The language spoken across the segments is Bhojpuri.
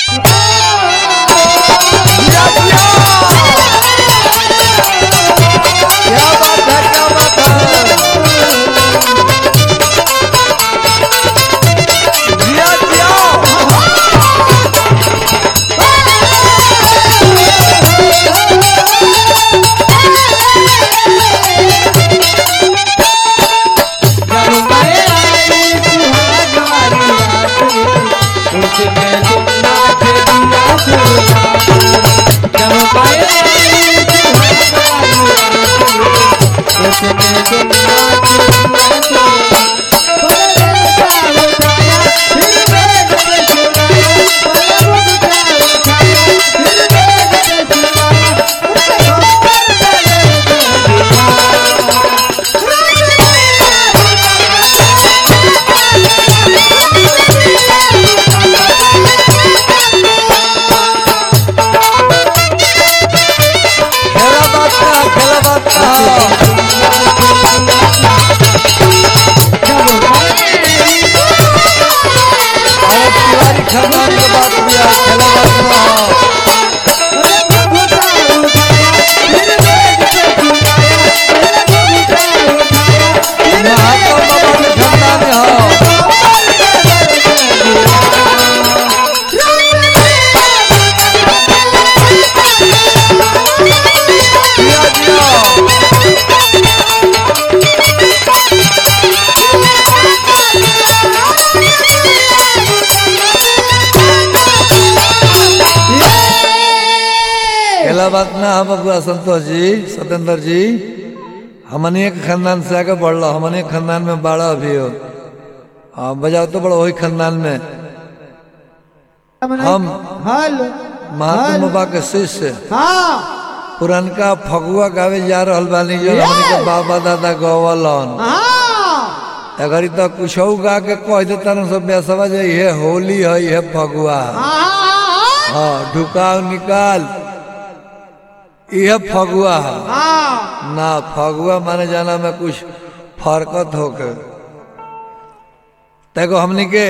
जिया, जिया। क्या बात है क्या बात है जिया जिया खेला बात का खेला बात का अरे तिवारी खानदान के बात भी है खेला बात का महात्मा बाबा के खानदान है जिया जिया खेला बात ना हम बबुआ संतोष जी सत्येंद्र जी हमने एक खानदान से आगे बढ़ लो हमने खानदान में बाड़ा अभी हो हाँ बजाओ तो बड़ा वही खानदान में हम हेलो महात्मा बाबा के शिष्य हाँ पुरनका फगुआ गावे जा रहल बानी जो हमने के बाबा दादा गवलन हाँ अगर तो कुछ गा के कह देता ना सब बेसवा जे ये होली है ये फगुआ है। हाँ हाँ ढुकाव निकाल यह फगुआ है हाँ ना फगुआ माने जाना में कुछ फरकत होके देखो हमने के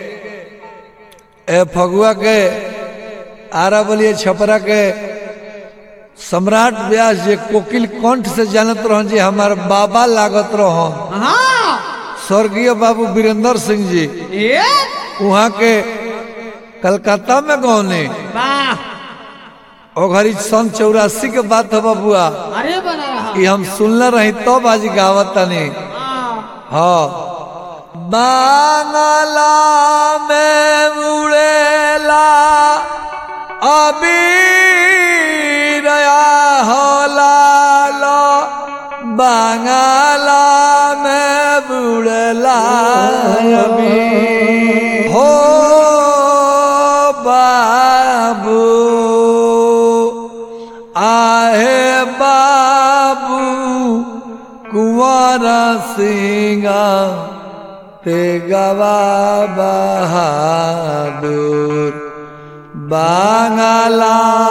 ए फगुआ के आरा बोलिए छपरा के सम्राट व्यास जी कोकिल कंठ से जानत रहो जी हमार बाबा लागत रहो हाँ स्वर्गीय बाबू वीरेंद्र सिंह जी ये वहाँ के कलकत्ता में गौने वाह ओ घड़ी सन चौरासी के बात है बबुआ अरे बना रहा ये हम सुनले रही तो बाजी गावत तनी हाँ हाँ बांगला में उड़ेला अबीर होला लो बांगला में उड़ेला अबीर हो बाबू आहे बाबू कुंवर सिंगा ते गवा बहादुर बांगला